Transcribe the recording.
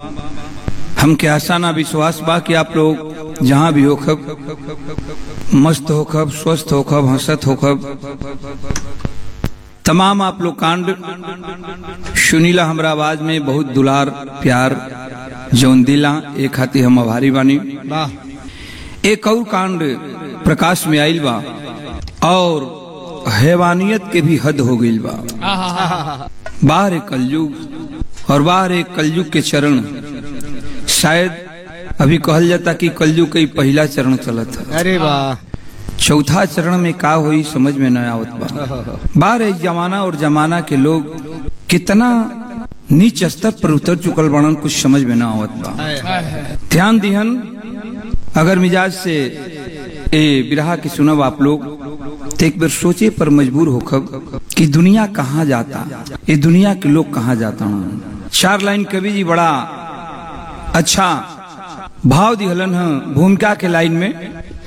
हमके आशा ना विश्वास बा कि आप लोग जहाँ भी होखब मस्त होखब स्वस्थ होखब हंसत होखब तमाम आप लोग कांड सुनीला हमरा आवाज में बहुत दुलार प्यार जौन दिला एक खातिर हम आभारी बानी एक और कांड प्रकाश में आइल बा और हैवानियत के भी हद हो गई बा बाहर एक कलयुग और बाहर एक कलयुग के चरण शायद अभी कहल जाता कि कलयुग का ही पहला चरण चलत है अरे वाह चौथा चरण में का होई समझ में न आवत बा बाहर एक जमाना और जमाना के लोग कितना नीच स्तर पर उतर चुकल बनन कुछ समझ में न आवत बा ध्यान दिहन अगर मिजाज से ए बिरहा की सुनब आप लोग तो एक बार सोचे पर मजबूर होखब कि दुनिया कहाँ जाता ये दुनिया के लोग कहाँ जाता हूँ चार लाइन कवि जी बड़ा अच्छा भाव दिहलन है भूमिका के लाइन में